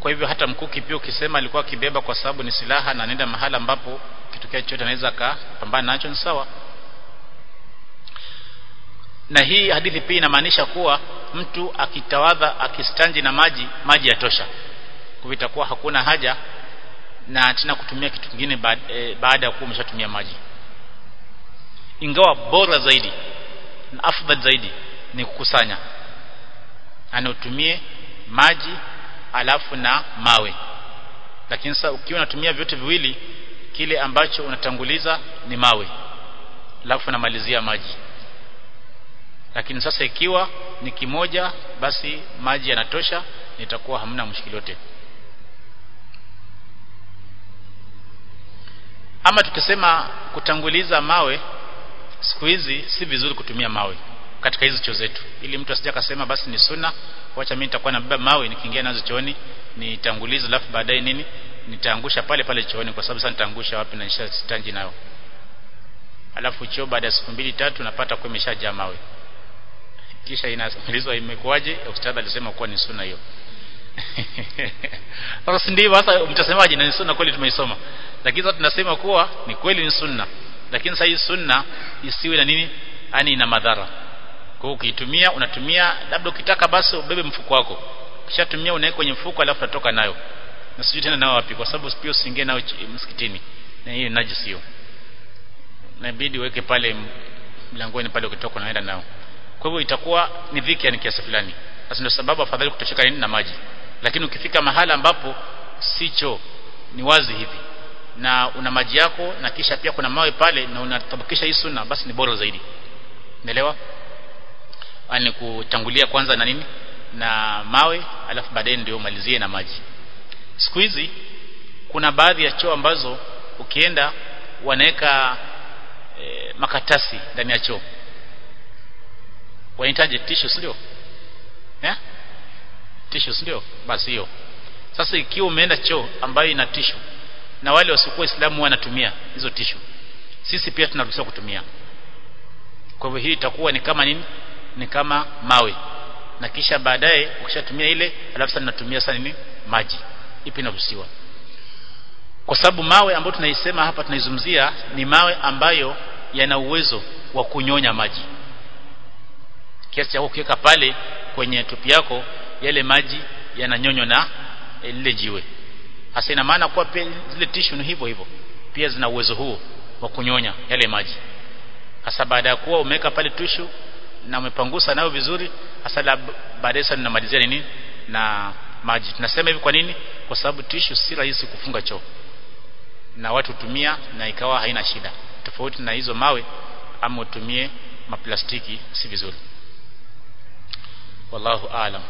kwa hivyo hata mkuki pia ukisema alikuwa akibeba kwa sababu ni silaha na anaenda mahala ambapo kitokea chochote anaweza akapambana nacho ni sawa na hii hadithi pia inamaanisha kuwa mtu akitawadha akistanji na maji maji yatosha kwa itakuwa hakuna haja na tena kutumia kitu kingine baada, e, baada ya kuwa umeshatumia maji ingawa bora zaidi na afdal zaidi ni kukusanya ana utumie maji alafu na mawe lakini sasa ukiwa unatumia vyote viwili kile ambacho unatanguliza ni mawe alafu unamalizia maji lakini sasa ikiwa ni kimoja basi maji yanatosha itakuwa hamna mshikili yote ama tukisema kutanguliza mawe siku hizi si vizuri kutumia mawe katika hizo choo zetu ili mtu asije akasema basi ni sunna wacha mimi nitakuwa nabeba mawe nikiingia nazo chooni nitangulize alafu baadaye nini nitaangusha pale pale chooni kwa sababu sasa nitaangusha wapi na nishastanji nayo alafu choo baada ya siku mbili tatu napata kwa imeshajaa mawe kisha inasikilizwa imekuwaje ustadhi alisema kuwa ni sunna hiyo sasa ndivyo sasa mtasemaje na ni sunna kweli tumeisoma lakini sasa tunasema kuwa ni kweli ni sunna lakini sasa hii sunna isiwe na nini yani ina madhara kwa hiyo ukiitumia unatumia labda ukitaka basi ubebe mfuko wako ukishatumia unaweka kwenye mfuko alafu unatoka nayo na sijui tena nao wapi kwa sababu pia usiingie nao msikitini na hiyo najisi hiyo inabidi uweke pale mlangoni pale ukitoka unaenda nao kwa hivyo itakuwa ni dhiki yani kiasi fulani sasa ndio sababu afadhali kutosheka nini na maji lakini ukifika mahala ambapo sicho ni wazi hivi na una maji yako na kisha pia kuna mawe pale na unatabakisha hii sunna basi ni bora zaidi umeelewa ani kutangulia kwanza na nini na mawe alafu baadaye ndio umalizie na maji siku hizi kuna baadhi ya choo ambazo ukienda wanaweka e, makatasi ndani ya choo wanahitaji tissues ndio eh tissues ndio basi hiyo sasa ikiwa umeenda choo ambayo ina tishu na wale wasiokuwa Waislamu wanatumia hizo tishu sisi pia tunaruhusiwa kutumia kwa hivyo hii itakuwa ni kama nini ni kama mawe na kisha baadaye ukishatumia ile alafu sasa tunatumia sasa nini maji ipi inaruhusiwa kwa sababu mawe ambayo tunaisema hapa tunaizungumzia ni mawe ambayo yana uwezo wa kunyonya maji kiasi cha kuweka pale kwenye tupi yako yale maji yananyonywa na lile jiwe hasa ina maana kuwa pia zile tishu ni hivyo hivyo pia zina uwezo huo wa kunyonya yale maji hasa baada ya kuwa umeweka pale tishu na umepangusa nayo vizuri hasa baadaye sasa ninamalizia nini na maji tunasema hivi kwa nini kwa sababu tishu si rahisi kufunga choo na watu hutumia na ikawa haina shida tofauti na hizo mawe ama utumie maplastiki si vizuri wallahu aalam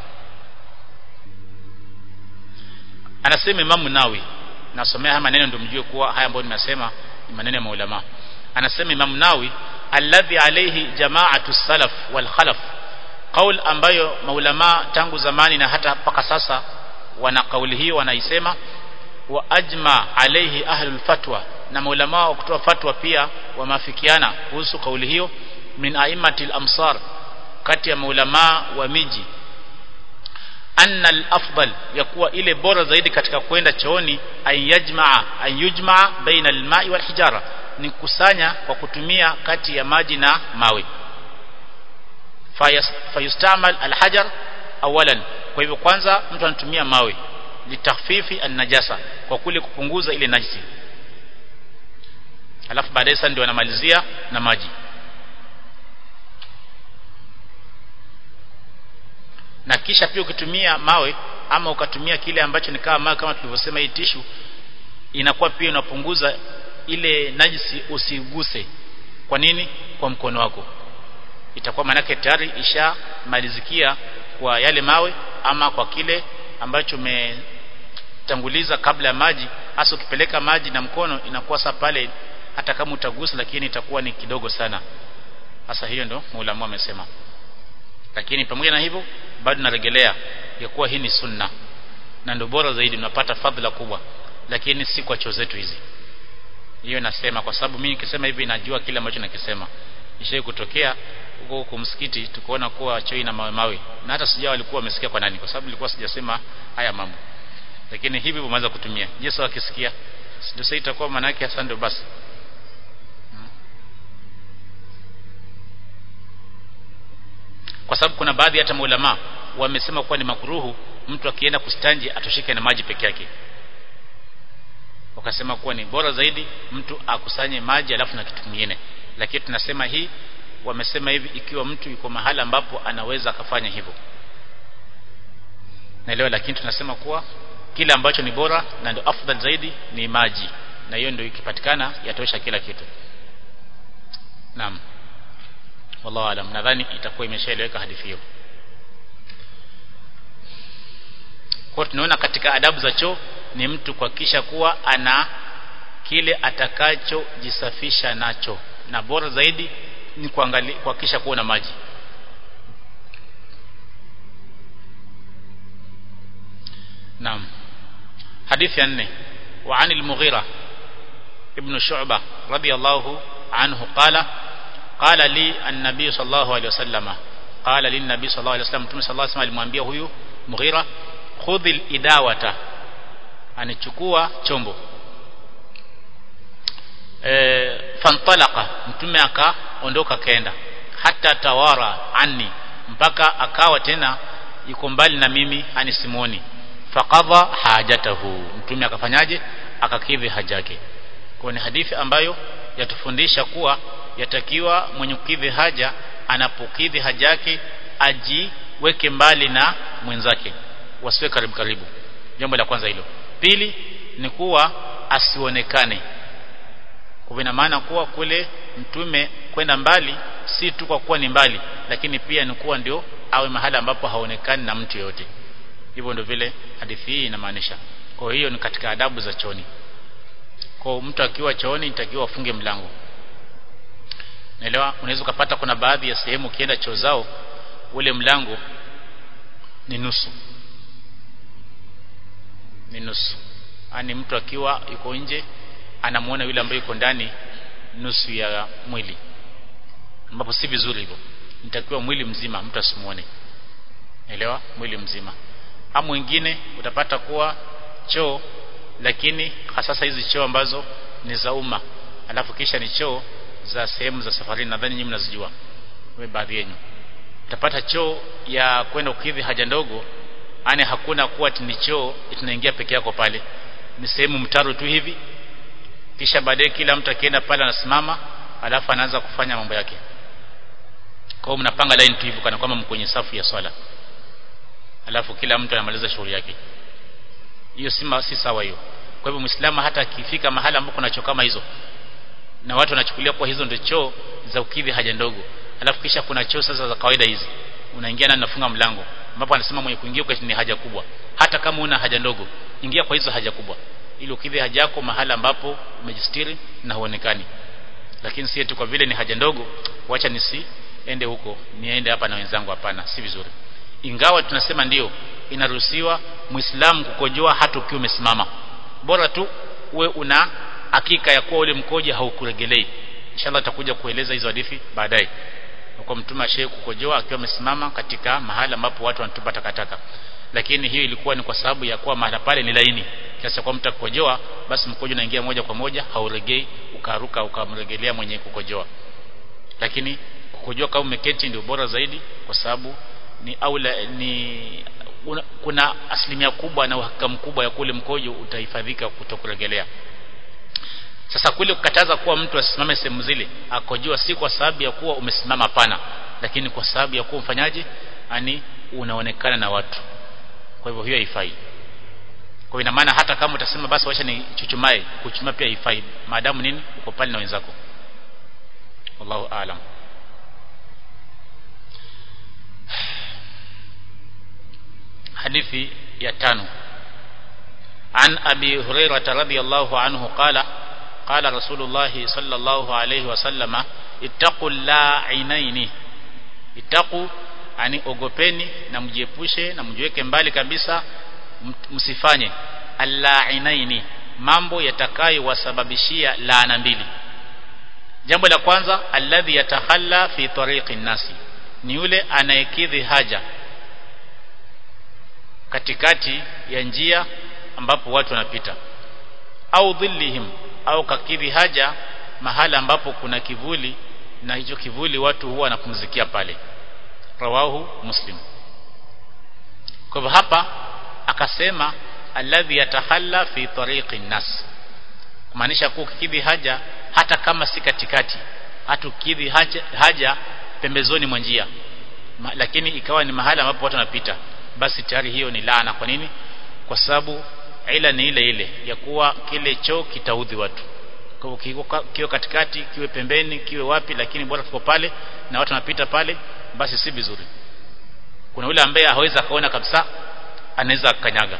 anasema Imam Nawi nasomea haya maneno ndio mjue kuwa haya ambayo nimesema ni maneno ya maulama anasema Imam Nawi alladhi alayhi jama'atu salaf wal khalaf qaul ambayo maulama tangu zamani na hata mpaka sasa wana kauli hiyo wanaisema wa ajma alayhi ahlul fatwa na maulama wa kutoa fatwa pia wameafikiana kuhusu kauli hiyo min aimatil amsar kati ya maulama wa miji anna al-afdal yakuwa ile bora zaidi katika kwenda chooni ayajmaa ayujmaa baina al-ma'i wal hijara ni kusanya kwa kutumia kati ya maji na mawe fayustamal al-hajar awalan kwa hivyo kwanza mtu anatumia mawe litakhfifi an-najasa kwa kule kupunguza ile najisi alafu baadaye sasa ndio anamalizia na maji na kisha pia ukitumia mawe ama ukatumia kile ambacho ni kama mawe kama tulivyosema hii tishu inakuwa pia inapunguza ile najisi usiguse kwa nini kwa mkono wako itakuwa manake tayari ishamalizikia kwa yale mawe ama kwa kile ambacho umetanguliza kabla ya maji hasa ukipeleka maji na mkono inakuwa sa pale hata kama utagusa lakini itakuwa ni kidogo sana hasa hiyo ndo maulama amesema lakini pamoja na hivyo bado narejelea ya kuwa hii ni sunna na ndio bora zaidi unapata fadhila kubwa lakini si kwa choo zetu hizi hiyo nasema kwa sababu mimi nikisema hivi najua kile ambacho nakisema ishai kutokea huko huko msikiti tukaona kuwa choo ina mawe mawe na hata sijao walikuwa wamesikia kwa nani kwa sababu nilikuwa sijasema haya mambo lakini hivi umeanza kutumia Yesu akisikia ndio sasa itakuwa maana yake hasa ndio basi kwa sababu kuna baadhi hata maulama wamesema kuwa ni makruhu mtu akienda kustanji atoshike na maji peke yake wakasema kuwa ni bora zaidi mtu akusanye maji alafu na kitu kingine lakini tunasema hii wamesema hivi ikiwa mtu yuko mahali ambapo anaweza akafanya hivyo naelewa lakini tunasema kuwa kile ambacho ni bora na ndio afdal zaidi ni maji na hiyo ndio ikipatikana yatosha kila kitu naam wallahu alam nadhani itakuwa imeshaeleweka hadithi hiyo kwa tunaona katika adabu za choo ni mtu kuhakikisha kuwa ana kile atakachojisafisha nacho na bora zaidi ni kuangalia kuhakikisha kuwa na maji naam hadithi ya nne wa anil mughira ibn shu'bah radiyallahu anhu qala qala li an-nabiy sallallahu alayhi wasallam qala lin nabiy sallallahu alayhi wasallam mtume sallallahu alayhi wasallam alimwambia huyu mughira khudhil idawata anichukua chombo e, fantalaqa mtume akaondoka kaenda hata tawara anni mpaka akawa tena yuko mbali na mimi ani simoni faqadha hajatahu mtume akafanyaje akakidhi haja yake kwa ni hadithi ambayo yatufundisha kuwa yatakiwa mwenye kukidhi haja anapokidhi haja yake ajiweke mbali na mwenzake wasiwe karibu karibu jambo la kwanza hilo pili ni kuwa asionekane kwa ina maana kuwa kule mtume kwenda mbali si tu kwa kuwa ni mbali lakini pia ni kuwa ndio awe mahali ambapo haonekani na mtu yote hivyo ndio vile hadithi hii inamaanisha kwa hiyo ni katika adabu za chooni kwa mtu akiwa chooni nitakiwa afunge mlango naelewa unaweza ukapata kuna baadhi ya sehemu ukienda choo zao ule mlango ni nusu ni nusu ani mtu akiwa yuko nje anamuona yule ambaye yuko ndani nusu ya mwili ambapo si vizuri hivyo nitakiwa mwili mzima mtu asimuone elewa mwili mzima ama mwingine utapata kuwa choo lakini hasasa hizi choo ambazo ni za umma alafu kisha ni choo za sehemu za safari nadhani nyinyi mnazijua wewe baadhi yenu utapata choo ya kwenda kukidhi haja ndogo ani hakuna kuwa ni choo tunaingia peke yako pale ni sehemu mtaro tu hivi kisha baadaye kila mtu akienda pale anasimama alafu anaanza kufanya mambo yake kwa mnapanga line tu hivi kana kwamba mko kwenye safu ya swala alafu kila mtu anamaliza shughuli yake hiyo si si sawa hiyo kwa hivyo muislamu hata akifika mahali ambapo kuna choo kama hizo na watu wanachukulia kwa hizo ndio choo za ukidhi haja ndogo alafu kisha kuna choo sasa za kawaida hizi unaingia na unafunga mlango ambapo anasema mwenye kuingia kwa ni haja kubwa hata kama una haja ndogo ingia kwa hizo haja kubwa ili ukidhi haja yako mahali ambapo umejistiri na huonekani lakini si eti kwa vile ni haja ndogo wacha nisiende huko niende hapa na wenzangu hapana si vizuri ingawa tunasema ndio inaruhusiwa muislamu kukojoa hata ukiwa umesimama bora tu uwe una hakika ya kuwa ule mkojo haukuregelei inshallah tutakuja kueleza hizo hadithi baadaye kwa mtume ashe kukojoa akiwa amesimama katika mahali ambapo watu wanatupa takataka lakini hiyo ilikuwa ni kwa sababu ya kuwa mahali pale ni laini kiasi kwa mtu akukojoa basi mkojo unaingia moja kwa moja hauregei ukaruka ukamregelea mwenye kukojoa lakini kukojoa kama umeketi ndio bora zaidi kwa sababu ni aula ni una, kuna asilimia kubwa na uhakika mkubwa ya kule mkojo utahifadhika kutokuregelea sasa kule kukataza kuwa mtu asimame sehemu zile akojoa si kwa sababu ya kuwa umesimama pana lakini kwa sababu ya kuwa mfanyaji ani unaonekana na watu kwa hivyo hiyo haifai kwa ina maana hata kama utasema basi wacha ni chuchumae kuchumaa pia haifai maadamu nini uko pale na wenzako wallahu aalam hadithi ya tano عن أبي هريرة رضي الله عنه قال قال رسول الله صلى الله عليه وسلم اتقوا اللاعنين اتقوا ani ogopeni na mjiepushe na mjiweke mbali kabisa msifanye allainaini mambo yatakayowasababishia laana mbili jambo la kwanza alladhi yatahalla fi tariqi nasi ni yule anayekidhi haja katikati ya njia ambapo watu wanapita au dhillihim au kakidhi haja mahala ambapo kuna kivuli na hicho kivuli watu huwa wanapumzikia pale rawahu muslim kwa hivyo hapa akasema alladhi yatahalla fi tariqi nas kumaanisha kuwa ukikidhi haja hata kama si katikati hata ukidhi haja, haja pembezoni mwa njia Ma, lakini ikawa ni mahala ambapo watu wanapita basi tayari hiyo ni laana kwa nini kwa sababu ila ni ile ile ya kuwa kile choo kitaudhi watu kwa hivyo kiwe katikati kiwe pembeni kiwe wapi lakini bora kiko pale na watu wanapita pale basi si vizuri kuna yule ambaye hawezi akaona kabisa anaweza akanyaga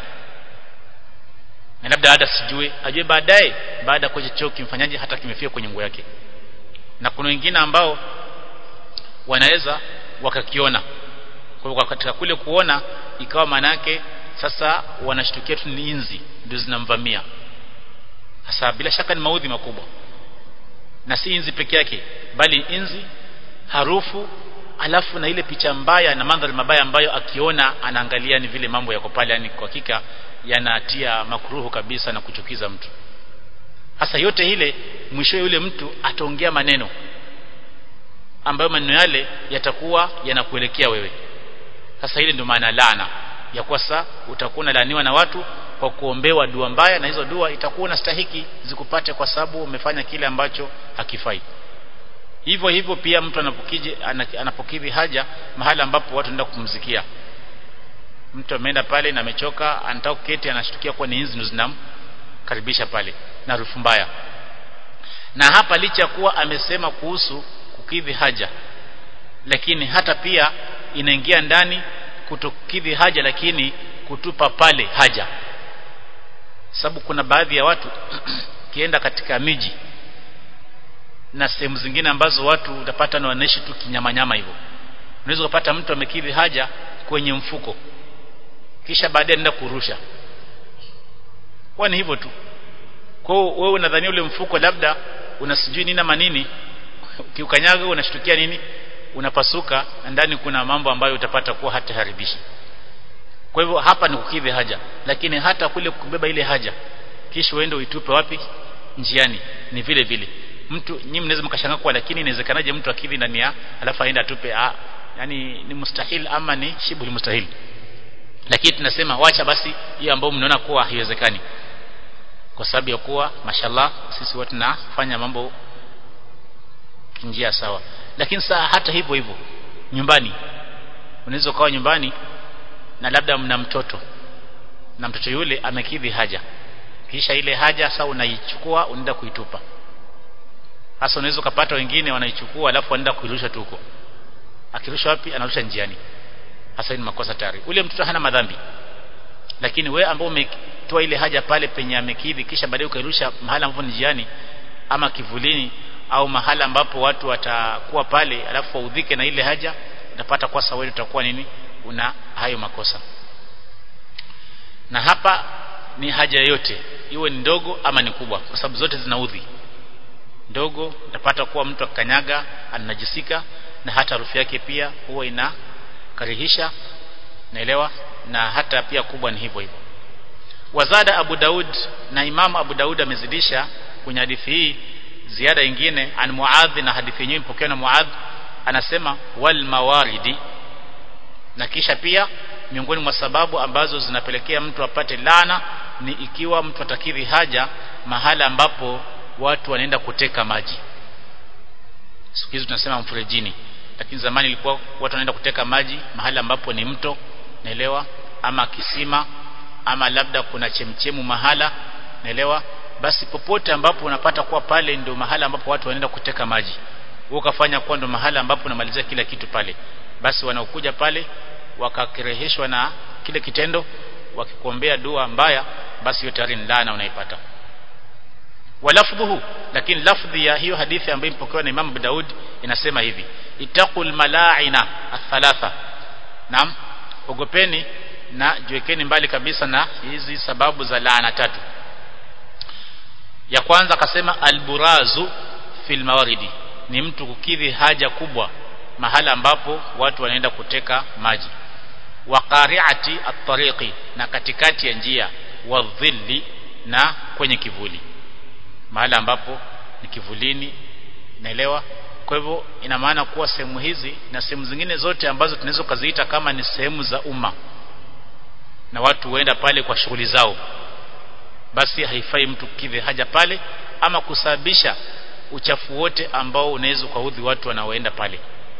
na labda hata sijue ajue baadaye baada ya choo kimfanyaje hata kimefia kwenye nguo yake na kuna wengine ambao wanaweza wakakiona kwa hivyo katika kule kuona ikawa manake sasa wanashtukia tu ni inzi ndio zinamvamia sasa bila shaka ni maudhi makubwa na si inzi peke yake bali inzi harufu alafu na ile picha mbaya na mandhari mabaya ambayo akiona anaangalia ni vile mambo yako pale yani kwa hakika yanatia makruhu kabisa na kuchukiza mtu hasa yote ile mwisho yule mtu ataongea maneno ambayo maneno yale yatakuwa yanakuelekea wewe sasa ile ndio maana laana ya kwa sasa utakuwa unalaaniwa na watu kwa kuombewa dua mbaya na hizo dua itakuwa unastahiki zikupate kwa sababu umefanya kile ambacho hakifai hivyo hivyo pia mtu anapokije anapokidhi haja mahala ambapo watu wanaenda kupumzikia mtu ameenda pale na amechoka anataka kuketi anashtukia kuwa ni inzi ndo zinamkaribisha pale na harufu mbaya na hapa licha kuwa amesema kuhusu kukidhi haja lakini hata pia inaingia ndani kutokidhi haja lakini kutupa pale haja sababu kuna baadhi ya watu kienda katika miji na sehemu zingine ambazo watu utapata na wanaishi tu kinyamanyama hivyo unaweza kupata mtu amekidhi haja kwenye mfuko kisha baadaye anaenda kurusha kwa ni hivyo tu kwa hiyo wewe unadhania ule mfuko labda unasijui nini ama nini kiukanyaga unashtukia nini unapasuka na ndani kuna mambo ambayo utapata kuwa hata haribishi kwa hivyo hapa ni kukidhi haja lakini hata kule kubeba ile haja kisha uende uitupe wapi njiani ni vile vile mtu nyinyi mnaweza mkashangaa kwa lakini inawezekanaje mtu akidhi ndani ya alafu aende atupe ah yani ni mustahil ama ni shibu mustahil lakini tunasema wacha basi hiyo ambayo mnaona kuwa haiwezekani kwa sababu ya kuwa mashallah sisi watu tunafanya mambo njia sawa lakini saa hata hivyo hivyo nyumbani unaweza ukawa nyumbani na labda mna mtoto na mtoto yule amekidhi haja kisha ile haja sasa unaichukua unaenda kuitupa hasa unaweza ukapata wengine wanaichukua alafu wanaenda kuirusha tu huko akirusha wapi anarusha njiani hasa ni makosa tayari ule mtoto hana madhambi lakini we ambao umetoa ile haja pale penye amekidhi kisha baadaye ukairusha mahala ambapo ni njiani ama kivulini au mahala ambapo watu watakuwa pale alafu waudhike na ile haja utapata kwa sawa utakuwa nini una hayo makosa na hapa ni haja yote iwe ni ndogo ama ni kubwa kwa sababu zote zinaudhi ndogo utapata kuwa mtu akanyaga anajisika na hata harufu yake pia huwa inakarihisha naelewa na hata pia kubwa ni hivyo hivyo wazada Abu Daud na Imam Abu Daud amezidisha kwenye hadithi hii ziada nyingine an Muadh na hadithi yenyewe ipokewa na Muadh anasema wal mawaridi na kisha pia miongoni mwa sababu ambazo zinapelekea mtu apate lana ni ikiwa mtu atakidhi haja mahala ambapo watu wanaenda kuteka maji siku hizi tunasema mferejini lakini zamani ilikuwa watu wanaenda kuteka maji mahala ambapo ni mto naelewa ama kisima ama labda kuna chemchemu mahala naelewa basi popote ambapo unapata kuwa pale ndio mahala ambapo watu wanaenda kuteka maji wewe ukafanya kuwa ndio mahala ambapo unamalizia kila kitu pale basi wanaokuja pale wakakireheshwa na kile kitendo wakikuombea dua mbaya basi hiyo tayari ni laana unaipata walafdhuhu lakini lafdhi ya hiyo hadithi ambayo imepokewa na Imam Abu Daud inasema hivi itaqul malaina athalatha naam ogopeni na jiwekeni mbali kabisa na hizi sababu za laana tatu ya kwanza akasema alburazu fil mawaridi ni mtu kukidhi haja kubwa mahala ambapo watu wanaenda kuteka maji wa qari'ati at-tariqi na katikati ya njia wadhilli na kwenye kivuli mahali ambapo ni kivulini naelewa kwa hivyo ina maana kuwa sehemu hizi na sehemu zingine zote ambazo tunaweza kuziita kama ni sehemu za umma na watu huenda pale kwa shughuli zao basi haifai mtu kidhi haja pale ama kusababisha uchafu wote ambao unaweza kuudhi watu wanaoenda pale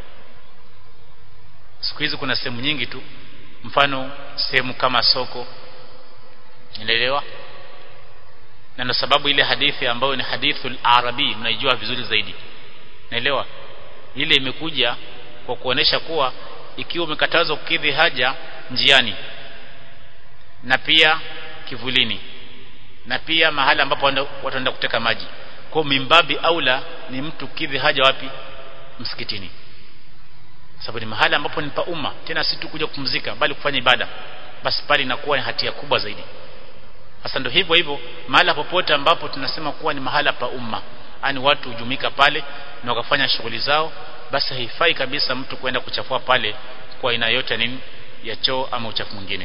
siku hizi kuna sehemu nyingi tu mfano sehemu kama soko unaelewa na ndio sababu ile hadithi ambayo ni hadithul arabi mnaijua vizuri zaidi naelewa ile imekuja kwa kuonesha kuwa ikiwa umekatazwa kukidhi haja njiani na pia kivulini na pia mahali ambapo watu wanaenda kuteka maji kwa mimbabi aula ni mtu kidhi haja wapi msikitini sababu ni mahali ambapo ni pa umma tena si tu kuja kupumzika bali kufanya ibada basi pale inakuwa ni hatia kubwa zaidi sasa ndio hivyo hivyo mahala popote ambapo tunasema kuwa ni mahala pa umma yani watu hujumika pale na wakafanya shughuli zao basi haifai kabisa mtu kwenda kuchafua pale kwa aina yote nini ya choo ama uchafu mwingine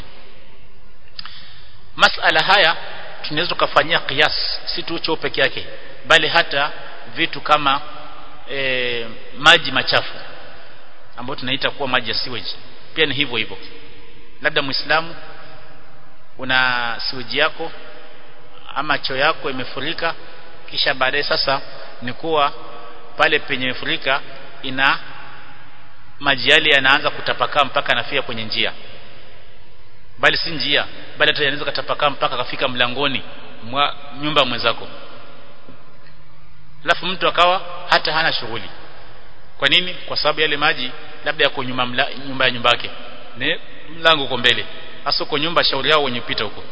masala haya tunaweza tukafanyia kias si tu choo peke yake bali hata vitu kama e, maji machafu ambayo tunaita kuwa maji ya sewage pia ni hivyo hivyo labda muislamu una sewage yako ama choo yako imefurika kisha baadaye sasa ni kuwa pale penye imefurika ina maji yale yanaanza kutapakaa mpaka anafia kwenye njia bali si njia bali hata yanaweza katapakaa mpaka kafika mlangoni mwa nyumba mwenzako alafu mtu akawa hata hana shughuli kwa nini kwa sababu yale maji labda yako nyuma mla, nyumba ya nyumba yake ni mlango uko mbele hasa uko nyumba shauri yao wenye pita huko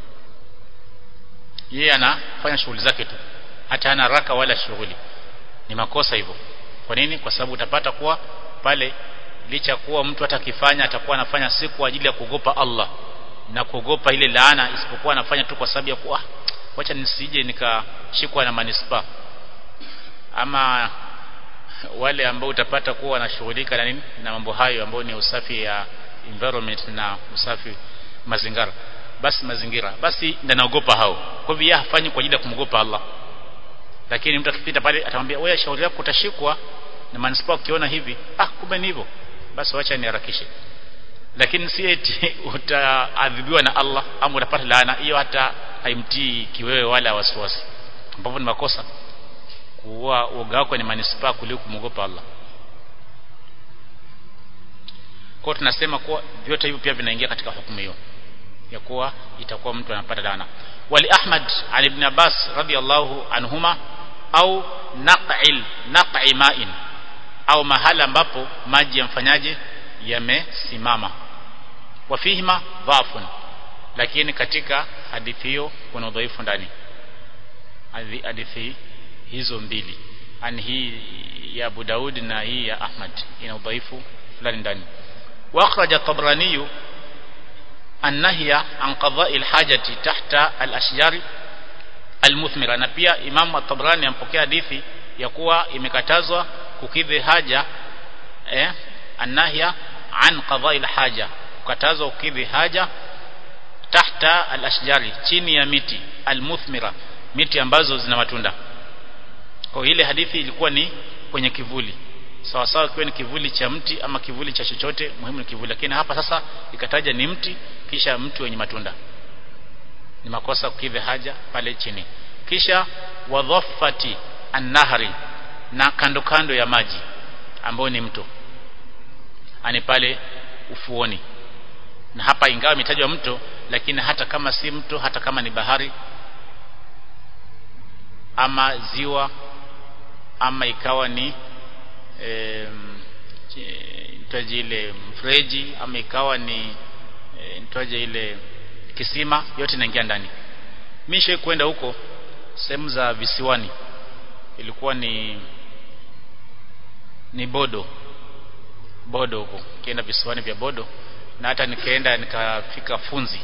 yeye anafanya shughuli zake tu hata hana haraka wala shughuli ni makosa hivyo kwa nini kwa sababu utapata kuwa pale licha kuwa mtu atakifanya atakuwa anafanya si kwa ajili ya kuogopa Allah na kuogopa ile laana isipokuwa anafanya tu kwa sababu ya kuwa wacha nisije nikashikwa na manispa ama wale ambao utapata kuwa wanashughulika na nini na mambo hayo ambayo ni usafi ya environment na usafi mazingira basi mazingira basi ndio naogopa hao kwa hivyo hafanyi kwa ajili ya kumwogopa Allah lakini mtu akipita pale atamwambia wewe shauri yako utashikwa na manispaa ukiona hivi ah kumbe ni hivyo basi wacha niharakishe lakini si eti utaadhibiwa na Allah ama utapata laana hiyo hata haimtii kiwewe wala wasiwasi ambapo ni makosa kuwa uoga wako ni manispaa kuliko kumwogopa Allah kwa tunasema kuwa vyote hivyo pia vinaingia katika hukumu hiyo ya kuwa itakuwa mtu anapata laana wali Ahmad an ibn Abbas radiyallahu anhuma au naq'il naq'i ma'in au mahala ambapo maji yamfanyaje yamesimama wafihima dhafun lakini katika hadithi hiyo kuna udhaifu ndani hadithi hizo mbili ani hii ya Abu Daud na hii ya Ahmad ina udhaifu fulani ndani واخرج الطبراني النهي عن قضاء الحاجة تحت الأشجار المثمرة na pia Imam at-Tabrani ampokea hadithi ya kuwa imekatazwa kukidhi haja eh annahya an qada'i al-haja kukatazwa kukidhi haja tahta al-ashjari chini ya miti al-muthmira miti ambazo zina matunda kwa ile hadithi ilikuwa ni kwenye kivuli sawa sawa kiwe ni kivuli cha mti ama kivuli cha chochote muhimu ni kivuli lakini hapa sasa ikataja ni mti kisha mti wenye matunda ni makosa kukidhi haja pale chini kisha wadhaffati an-nahri na kando kando ya maji ambayo ni mto ani pale ufuoni na hapa ingawa imetajwa mto lakini hata kama si mto hata kama ni bahari ama ziwa ama ikawa ni e, nitaje ile mfereji ama ikawa ni e, nitaje ile kisima yote inaingia ndani mimi kwenda huko sehemu za visiwani ilikuwa ni ni bodo bodo huko kienda visiwani vya bodo na hata nikaenda nikafika funzi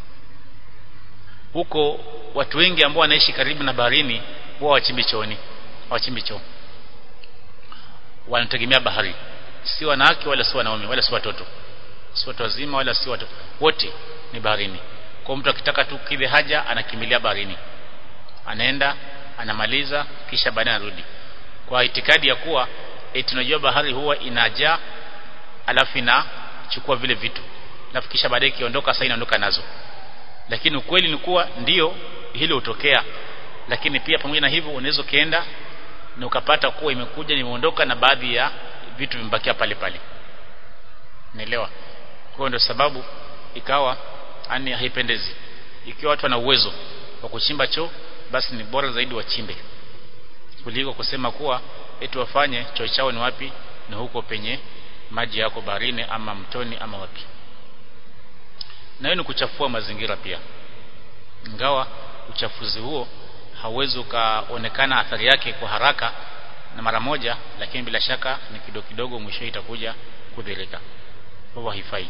huko watu wengi ambao wanaishi karibu na baharini huwa wachimbi chooni wachimbi choo wanategemea bahari si wanawake wala si wanaume wala si watoto si watu wazima wala si watoto wote ni baharini kwa mtu akitaka tu kidhi haja anakimbilia baharini anaenda anamaliza kisha baadaye anarudi kwa itikadi ya kuwa eti tunajua bahari huwa inajaa alafu inachukua vile vitu alafu kisha baadaye ikiondoka sasa inaondoka nazo lakini ukweli ni kuwa ndiyo hilo hutokea lakini pia pamoja na hivyo unaweza ukaenda na ukapata kuwa imekuja nimeondoka na baadhi ya vitu vimebakia pale pale naelewa kwa ndio sababu ikawa ani haipendezi ikiwa watu wana uwezo wa kuchimba choo basi ni bora zaidi wachimbe kuliko kusema kuwa eti wafanye choo chao ni wapi na huko penye maji yako baharini ama mtoni ama wapi na hiyo ni kuchafua mazingira pia ingawa uchafuzi huo hauwezi ukaonekana athari yake kwa haraka na mara moja lakini bila shaka ni kidogo kidogo mwisho itakuja kudhirika kwa haifai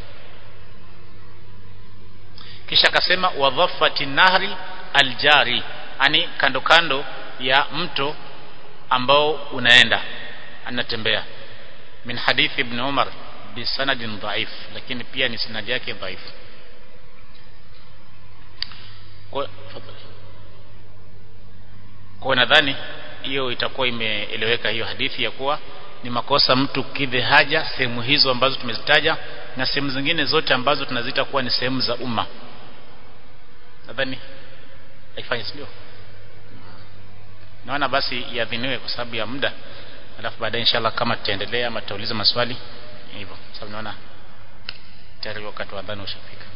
kisha akasema wadhafati nahri aljari ani kando kando ya mto ambao unaenda anatembea min hadithi ibn Umar bisanadin dhaif lakini pia ni sanadi yake dhaifu kwa kwa nadhani hiyo itakuwa imeeleweka hiyo hadithi ya kuwa ni makosa mtu kidhi haja sehemu hizo ambazo tumezitaja na sehemu zingine zote ambazo tunazita kuwa ni sehemu za umma nadhani haifanye sio naona basi iadhiniwe kwa sababu ya muda alafu baadaye inshallah kama tutaendelea ama tutauliza maswali hivyo sababu naona tayari wakati wa adhana ushafika